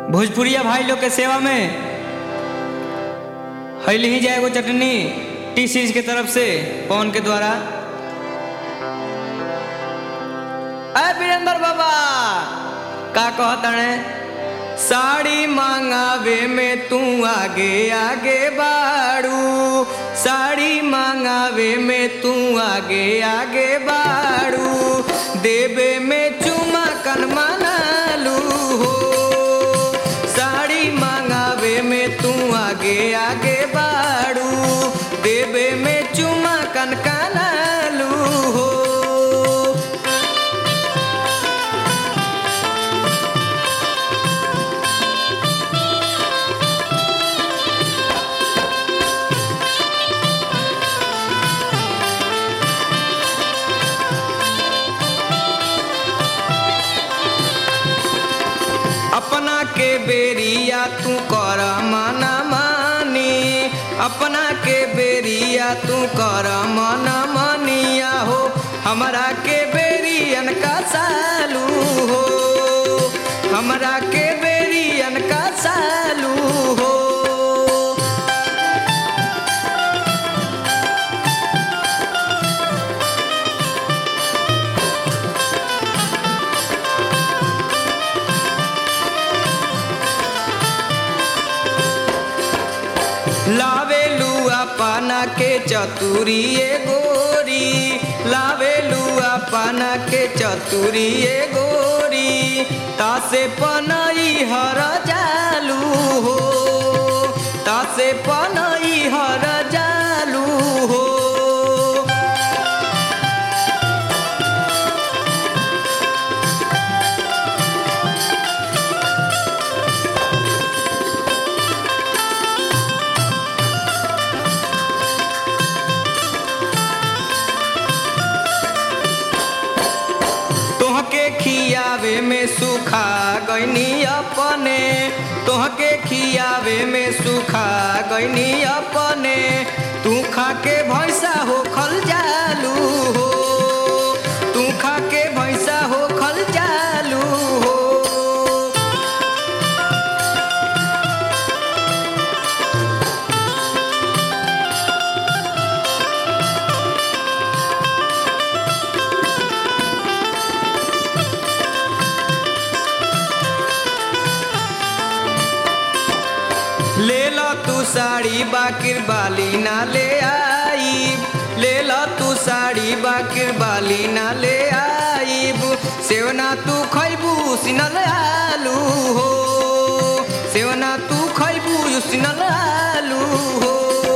भोजपुरिया भाई लोग के सेवा में हैली ही जाएगो चटनी टी सीरीज के तरफ से पवन के द्वारा अय वीरेंद्र बाबा का कहतने साड़ी मांगावे में तू आगे आगे बाड़ू साड़ी मांगावे में तू आगे आगे बाड़ू देवे में चुमा कन मनालू हो साड़ी मांगावे में तू आगे आगे बाड़ू देवे में चुमा कन कनालू हो अपना के बेरिया तू कर मना मानी अपना के बेरिया तू कर मना मानिया हो हमरा के बेरियन का सालू हो हमरा के बेरियन का सालू हो लावे लुआ पाना के चतुरी ए गोरी लावे लुआ पाना के चतुरी ए गोरी तासे पनई हर जालू हो तासे पनई हर जालू हो तोहके खियावे में सुखा गईनी अपने तोहके खियावे में सुखा गईनी अपने तू खा के भैंसा हो खल जालू हो तू खा के भैंसा हो खल जालू हो ले लो तू साड़ी बाकिर बाली ना ले आई ले लो तू साड़ी बाकिर बाली ना ले आईब सेवना तू खैबू सिनल आलू हो सेवना तू खैबू सिनल आलू हो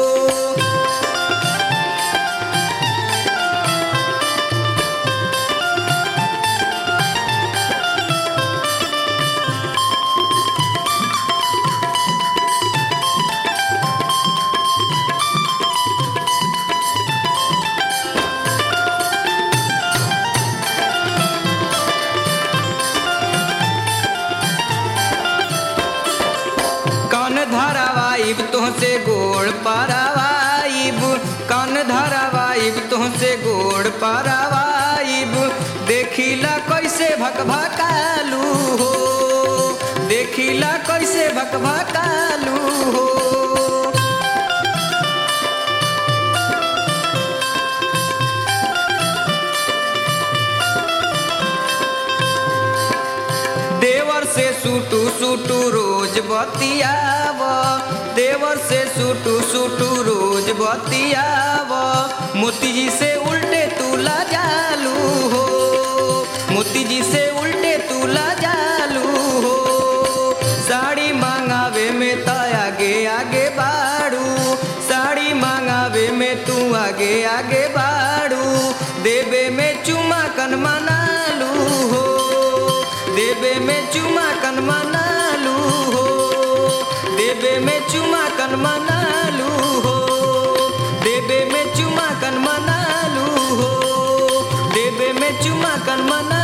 कन धरावाइब तुहसे गोड़ पारावाइब कन धरावाइब तुहसे गोड़ पारावाइब देखिला कैसे भकभकालू हो देखिला कैसे भकभकालू हो देवर से सूटू सूटू रोज बतियाव देवर से सूटू सूटू रोज बतियाव मोती जी से उल्टे तूला जालू हो मोती जी से उल्टे तूला जालू हो साड़ी मांगावे में त आगे आगे बाड़ू साड़ी मांगावे में तू आगे आगे बाड़ू देवे में चुमा कन मनालू हो देवे में चुमा कन मनालू हो देवे में चुमा कन मनालू हो देवे में चुमा कन मनालू हो देवे में चुमा कन मना